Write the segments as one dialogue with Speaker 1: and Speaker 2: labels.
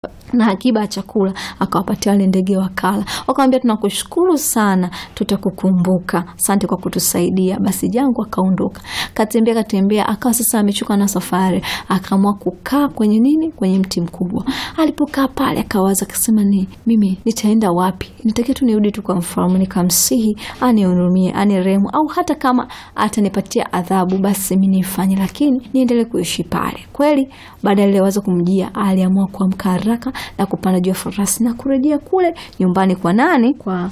Speaker 1: na akiba ya chakula akawapatia wale ndege wakala. Wakamwambia, tunakushukuru sana, tutakukumbuka, asante kwa kutusaidia. Basi Jangu akaondoka, katembea katembea, akawa sasa amechoka na safari, akaamua kukaa kwenye nini, kwenye mti mkubwa. Alipokaa pale, akawaza akasema, ni mimi nitaenda wapi? Nitakia tu nirudi tu kwa mfalme nikamsihi anihurumie, anirehemu, au hata kama atanipatia adhabu, basi mimi nifanye, lakini niendelee kuishi pale. Kweli baada ya ile wazo kumjia, aliamua kuamka haraka na kupanda juu ya farasi na kurejea kule nyumbani kwa nani? Kwa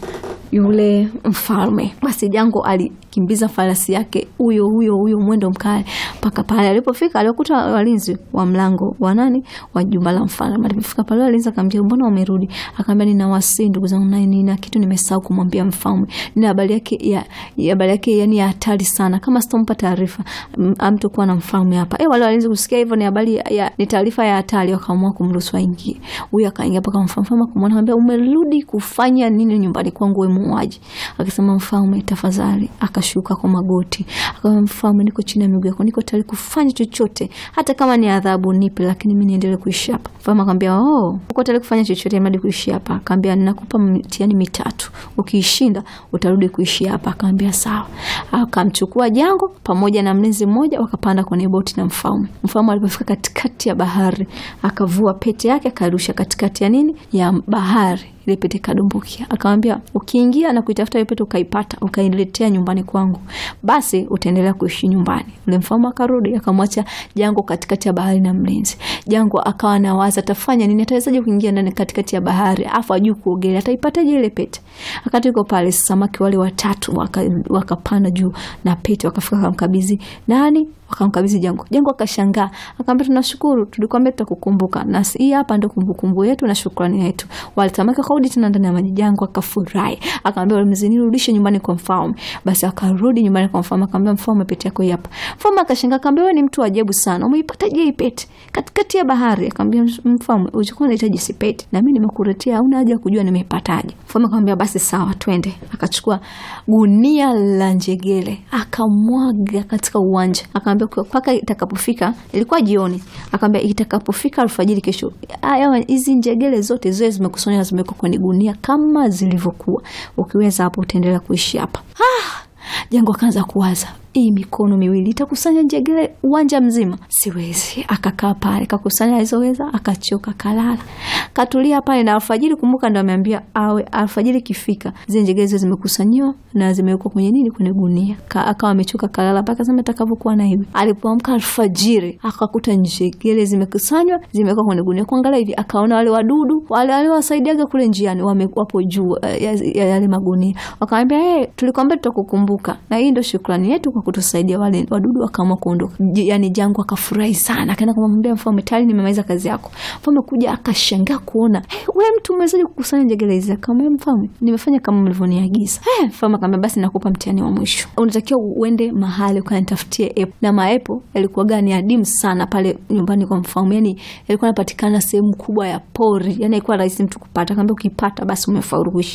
Speaker 1: yule mfalme. Basi Jango alikimbiza farasi yake huyo huyo huyo mwendo mkali mpaka pale alipofika, alikuta walinzi wa mlango wa nani, wa jumba la mfalme. Alipofika pale, walinzi akamwambia, mbona umerudi? Akamwambia, nina wasi ndugu zangu, na nina kitu nimesahau kumwambia mfalme, nina habari yake ya habari yake yani ya hatari sana, kama sitompa taarifa amtokuwa na mfalme hapa. Eh, wale walinzi kusikia hivyo, ni habari ya ni taarifa ya hatari, wakaamua kumruhusu aingie. Huyu akaingia mpaka mfalme kumwona, akamwambia, umerudi kufanya nini nyumbani kwangu wewe muuaji? Akasema, mfalme tafadhali. Akashuka kwa magoti, akamwambia, mfalme, niko chini ya miguu yako, niko tayari kufanya chochote, hata kama ni adhabu nipe, lakini mimi niendelee kuishi hapa. Mfalme akamwambia, oh, uko tayari kufanya chochote hadi kuishi hapa? Akamwambia, ninakupa mtihani mitatu, ukiishinda utarudi kuishi hapa. Akamwambia sawa. Akamchukua Jango pamoja na mlinzi mmoja, wakapanda kwenye boti na mfalme. Mfalme alipofika katikati ya bahari, akavua pete yake akarusha katikati ya nini, ya bahari ile pete kadumbukia. Akamwambia, ukiingia na kuitafuta ile pete ukaipata, ukailetea nyumbani kwangu, basi utaendelea kuishi nyumbani. Ule mfalme akarudi, akamwacha Jango katikati ya bahari na mlinzi. Jango akawa nawaza atafanya nini, atawezaje kuingia ndani katikati ya bahari afu ajui kuogelea, ataipataje ile pete? Wakati yuko pale, samaki wale watatu wakapanda waka juu na pete, wakafika wakamkabidhi nani wakamkabidhi Jango. Jango akashangaa, akamwambia tunashukuru, tulikwambia tutakukumbuka, na hii hapa ndio kumbukumbu yetu na shukrani yetu. Walitamaka kurudi tena ndani ya maji. Jango akafurahi, akamwambia walimzini, rudishe nyumbani kwa mfalme. Basi akarudi nyumbani kwa mfalme, akamwambia mfalme, pete yako hii hapa. Mfalme akashangaa, akamwambia wewe ni mtu ajabu sana, umeipataje hii pete katikati ya bahari? Akamwambia mfalme, ulikuwa unahitaji si pete, na mimi nimekuletea, hauna haja ya kujua nimeipataje. Mfalme akamwambia basi sawa, twende. Akachukua gunia la njegele akamwaga katika uwanja, akamwambia mpaka itakapofika, ilikuwa jioni, akamwambia itakapofika alfajiri kesho, hizi njegele zote ziwe zimekusanywa zimewekwa kwenye gunia kama zilivyokuwa. Ukiweza hapo utaendelea kuishi hapa. Ah, Jango akaanza kuwaza hii mikono miwili itakusanya njegele uwanja mzima? Siwezi. Akakaa pale kakusanya alizoweza, akachoka, kalala, katulia pale. Na alfajiri, kumbuka, ndo ameambia awe alfajiri kifika zile njegele zile zimekusanyiwa na zimewekwa kwenye nini, kwenye gunia. Akawa amechoka, kalala mpaka sema atakavyokuwa na hivi. Alipoamka alfajiri, akakuta njegele zimekusanywa, zimewekwa kwenye gunia. Kuangalia hivi, akaona wale wadudu wale waliowasaidiaga kule njiani wapo juu ya yale magunia. Wakamwambia hey, tulikwambia tutakukumbuka na hii ndo shukrani yetu kwa kutusaidia. Wale wadudu wakaamua kuondoka. Yani Jango akafurahi sana, akaenda kumwambia mfalme, tayari nimemaliza kazi yako. Mfalme kuja akashangaa kuona hey, we mtu umewezaje kukusanya njegele hizi? Akamwambia mfalme, nimefanya kama mlivyoniagiza. Hey, mfalme akamwambia basi nakupa mtihani wa mwisho, unatakiwa uende mahali ukanitafutie epo. Na maepo yalikuwa gani adimu sana pale nyumbani kwa mfalme, yani yalikuwa yanapatikana sehemu kubwa ya pori, yani haikuwa rahisi mtu kupata. Akamwambia ukipata basi umefaulu kuishi